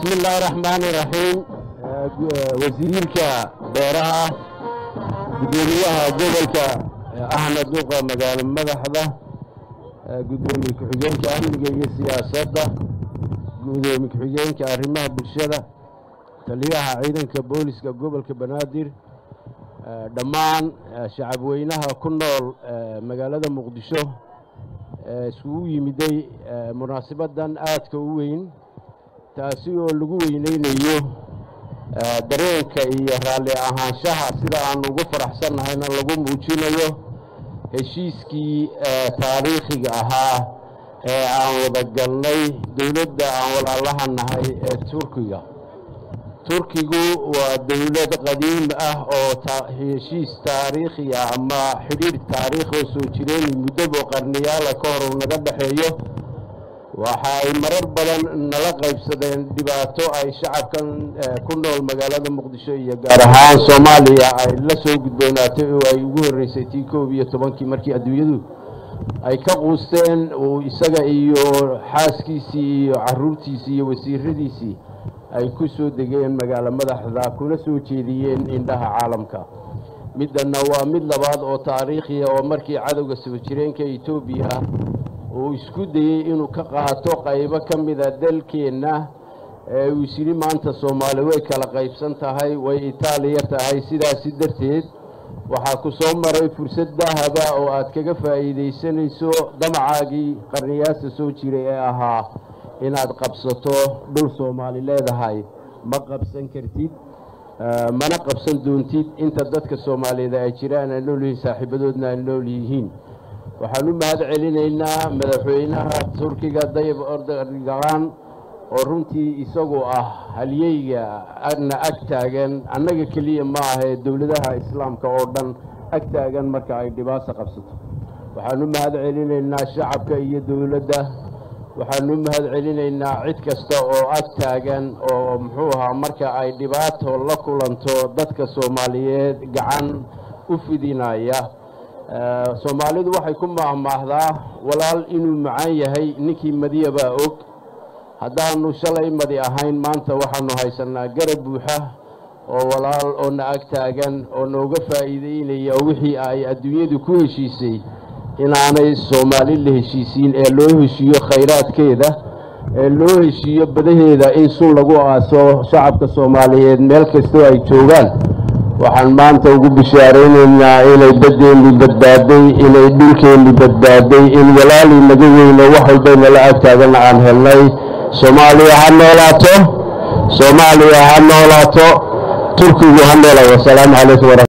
bismi illaahi raxmaani raxiim wasiirka beeraha gudoomiyaha gobolka axmed duqa magaalo madaxda gudoomiye ku-xigeenka amniga iyo siyaasadda gudoomiye ku-xigeenka arrimaha bulshada taliyaha ciidanka booliska gobolka banaadir dhammaan shacabweynaha ku nool magaalada muqdisho iskugu yimiday munaasabaddan aadka u weyn taasi oo lagu weyneynayo dareenka iyo raalli ahaanshaha sida aan ugu faraxsannahayna lagu muujinayo heshiiskii taariikhiga ahaa ee aan wada galnay dowladda aan walaalaha nahay ee turkiga turkigu waa dowlad qadiim ah oo heshiis taariikhi ah ama xidhiir taariikh oo soo jireen muddabo qarniyaala ka hor uu naga dhexeeyo waxa ay marar badan nala qaybsadeen dhibaato ay shacabkan ku nool magaalada muqdisho iyo gaar ahaan soomaaliya ay la soo gudboonaatay oo ay ugu horreysay tii koob iyo tobankii markii adduunyadu ay ka quusteen uu isaga iyo xaaskiisii iyo caruurtiisii iyo wasiiradiisii ay ku soo degeen magaalo madaxda kuna soo jeediyeen indhaha caalamka middanna waa mid labaad oo taariikhiya oo markii cadowga soo jireenka etoobiya uu isku dayey inuu ka qaato qaybo ka mida dalkeenna ee uu isyidhi maanta soomaali way kala qaybsan tahay way itaaliya tahay sidaasi darteed waxaa ku soo maray fursad dahaba oo aad kaga faa'iidaysanayso damacaagii qarniyaasta soo jiray ee ahaa inaad qabsato dhul soomaali leedahay ma qabsan kartid mana qabsan doontid inta dadka soomaaliyeed ay jiraan ay nool yihiin saaxiibadoodna ay nool yihiin waxaan u mahad celinaynaa madaxweynaha turkiga dayib ordogan oo runtii isagu ah halyeyga na ag taagan annaga keliya ma ahee dowladaha islaamka oo dhan ag taagan marka ay dhibaato qabsato waxaan u mahad celinaynaa shacabka iyo dowladda waxaan u mahad celinaynaa cid kasta oo ag taagan oo muxuu ahaa marka ay dhibaato la kulanto dadka soomaaliyeed gacan u fidinaya soomaalidu waxay ku maahmaahdaa walaal inuu macaan yahay ninkii madiya baa og haddaanu shalay madi ahayn maanta waxaanu haysanaa garab buuxa oo walaal oo na ag taagan oo nooga faa'iideynaya wixii ay adduunyadu ku heshiisay inaanay soomaali la heshiisiin ee loo heshiiyo khayraadkeeda ee loo heshiiyo badaheeda in sun lagu aaso shacabka soomaaliyeed meel kastoo ay joogaan waxaan maanta ugu bishaaraynaynaa inay baddeenni badbaaday inay dhulkeenni badbaaday in walaalii naga weyno wax walbay nala ag taagana aan helnay soomaaliya ha noolaato soomaaliya ha noolaato turkigu ha noolaato wasalaamu calaykum wara